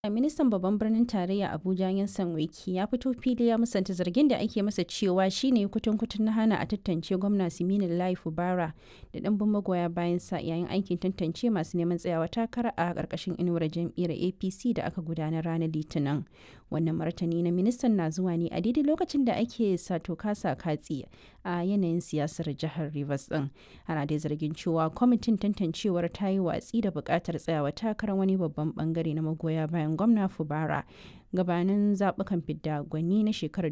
Ministan babban birnin tarayya Abuja Yansan Wike ya fito fili ya musanta zargin da ake masa cewa shine kutun-kutun na hana a tantance gwamna Siminin Lai Fubara da ɗimbin magoya bayan sa yayin aikin tantance masu neman tsayawa takara a ƙarƙashin inuwar jam'iyyar APC da aka gudanar ranar Litinin. Wannan martani na ministan na zuwa ne a daidai lokacin da ake sato kasa katsi a yanayin siyasar jihar Rivers din. Ana dai zargin cewa kwamitin tantancewar ta yi watsi da buƙatar tsayawa takarar wani babban bangare na magoya bayan gwamna Fubara gabanin zaɓukan fidda gwani na shekarar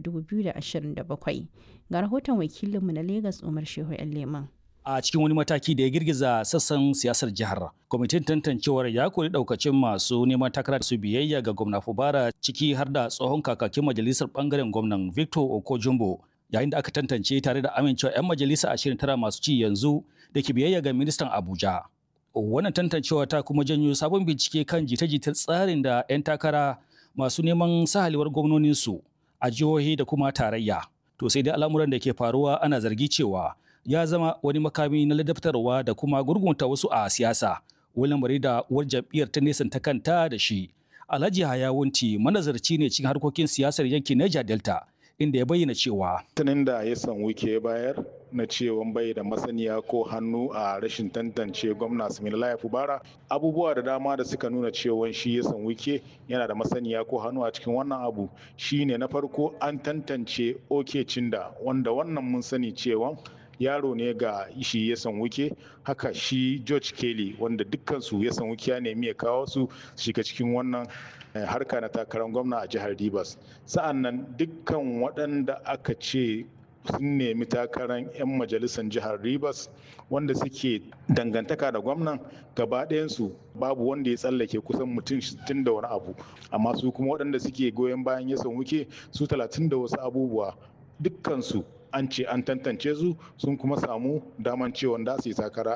2027. Ga rahoton wakilinmu na Legas Umar Shehu 'yan Leman. a cikin wani mataki da ya girgiza sassan siyasar jihar kwamitin tantancewar ya kori daukacin masu neman takara su biyayya ga gwamna fubara ciki har da tsohon kakakin majalisar bangaren gwamnan victor okojumbo yayin da aka tantance tare da amincewa 'yan majalisa ashirin tara masu ci yanzu da ke biyayya ga ministan abuja wannan tantancewa ta kuma janyo sabon bincike kan jita-jitar tsarin da 'yan takara masu neman sahalewar gwamnoninsu a jihohi da kuma tarayya to sai dai al'amuran da ke faruwa ana zargi cewa ya zama wani makami na ladabtarwa da kuma gurgunta wasu a siyasa wani lamari da uwar jam'iyyar ta nesanta kanta da shi alhaji hayawunti manazarci ne cikin harkokin siyasar yankin niger delta inda ya bayyana cewa tunin da ya san wike bayar na cewa bai da masaniya ko hannu a rashin tantance gwamna Similaye Fubara abubuwa da dama da suka nuna cewa shi ya san wike yana da masaniya ko hannu a cikin wannan abu shine na farko an tantance oke cinda wanda wannan mun sani cewa yaro ne ga shi ya san wuke haka shi george kelly wanda dukkansu ya san wuke ya nemi ya kawo su shiga cikin wannan harka na takarar gwamna a jihar rivers sa'an nan dukkan waɗanda aka ce sun nemi takarar 'yan majalisar jihar rivers wanda suke dangantaka da gwamnan gaba ɗayansu babu wanda ya tsallake kusan mutum 60 da wani abu amma su kuma waɗanda suke goyon bayan ya san wuke su 30 da wasu abubuwa dukkansu an ce an tantance su sun kuma samu daman cewa da su yi takara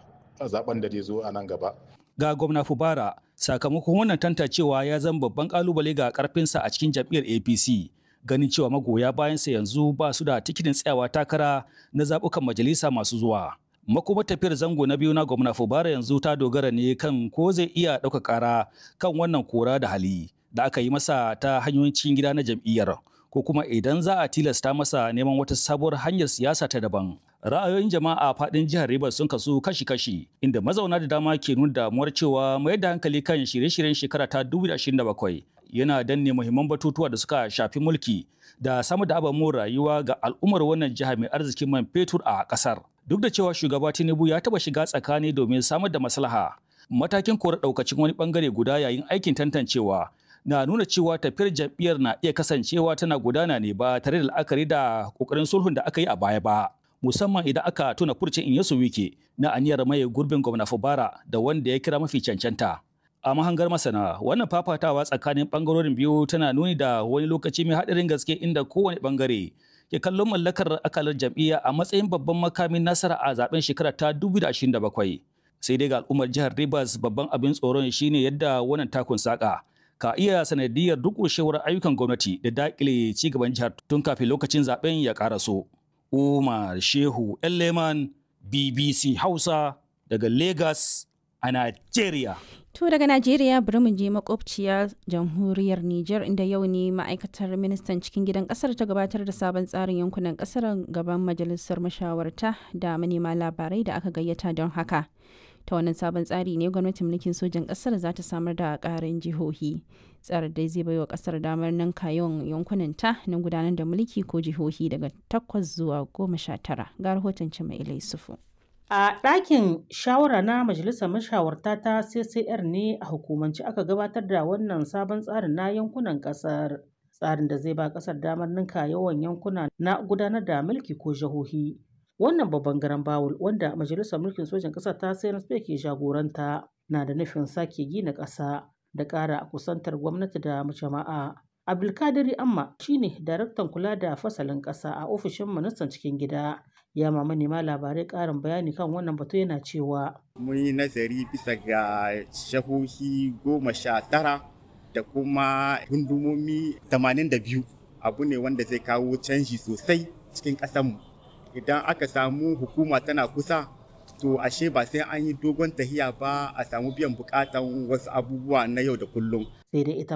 a zaben da zai zo a nan gaba. Ga gwamna Fubara, sakamakon wannan tantancewa ya zama babban kalubale ga karfinsa a cikin jam'iyyar APC. Ganin cewa magoya bayansa yanzu ba su da tikitin tsayawa takara na zaɓukan majalisa masu zuwa. Makuma tafiyar zango na biyu na gwamna Fubara yanzu ta dogara ne kan ko zai iya ɗauka ƙara kan wannan kora da hali da aka yi masa ta hanyoyin cikin gida na jam'iyyar. ko kuma idan za a tilasta masa neman wata sabuwar hanyar siyasa ta daban. Ra'ayoyin jama'a a faɗin jihar Rivers sun kasu kashi-kashi, inda mazauna da dama ke nuna damuwar cewa mayar da hankali kan shirye-shiryen shekara ta 2027 yana danne muhimman batutuwa da suka shafi mulki da samar da ababen rayuwa ga al'ummar wannan jiha mai arzikin man fetur a ƙasar. Duk da cewa shugaba Tinubu ya taɓa shiga tsakani domin samar da maslaha, matakin kora ɗaukacin wani ɓangare guda yayin aikin tantancewa na nuna cewa tafiyar jam'iyyar na iya kasancewa tana gudana ne ba tare da la'akari da kokarin sulhun da aka yi a baya ba musamman idan aka tuna furcin Inyesu Wike na aniyar maye gurbin gwamna Fubara da wanda ya kira mafi cancanta a mahangar masana wannan fafatawa tsakanin bangarorin biyu tana nuni da wani lokaci mai haɗarin gaske inda kowane bangare ke kallon mallakar akalar jam'iyya a matsayin babban makamin nasara a zaben shekara ta 2027 sai dai ga al'ummar jihar Rivers babban abin tsoron shine yadda wannan takun saka ka iya sanadiyar durƙushewar ayyukan gwamnati da daƙile cigaban jihar tun kafin lokacin zaben ya ƙaraso. Umar Shehu Leman BBC Hausa daga Lagos a Najeriya. To daga Najeriya bari mu je makwabciya jamhuriyar Nijar inda yau ne ma'aikatar ministan cikin gidan kasar ta gabatar da sabon tsarin yankunan kasar gaban majalisar mashawarta da manema labarai da aka gayyata don haka. ta wannan sabon tsari ne gwamnatin mulkin sojan kasar za ta samar da karin jihohi tsarin dai zai baiwa kasar damar nan kayon yankunan ta na gudanar da mulki ko jihohi daga takwas zuwa goma sha tara ga rahoton mai sufu. a ɗakin shawara na majalisar mashawarta ta ccr ne a hukumance aka gabatar da wannan sabon tsarin na yankunan kasar tsarin da zai ba kasar damar ninka yawan yankuna na gudanar da mulki ko jihohi wannan babban garan bawul wanda majalisar mulkin sojan ƙasar ta cnsp ke jagoranta na da nufin sake gina ƙasa da ƙara kusantar gwamnati da jama'a abdulkadiri amma shine daraktan kula da fasalin ƙasa a ofishin ministan cikin gida ya ma manema labarai ƙarin bayani kan wannan batu yana cewa mun yi nazari bisa ga shahohi goma sha tara da kuma gundumomi 82 abu ne wanda zai kawo canji sosai cikin ƙasarmu idan aka samu hukuma tana kusa to ashe ba sai an yi dogon tahiya ba a samu biyan bukatan wasu abubuwa na yau da kullum sai dai ita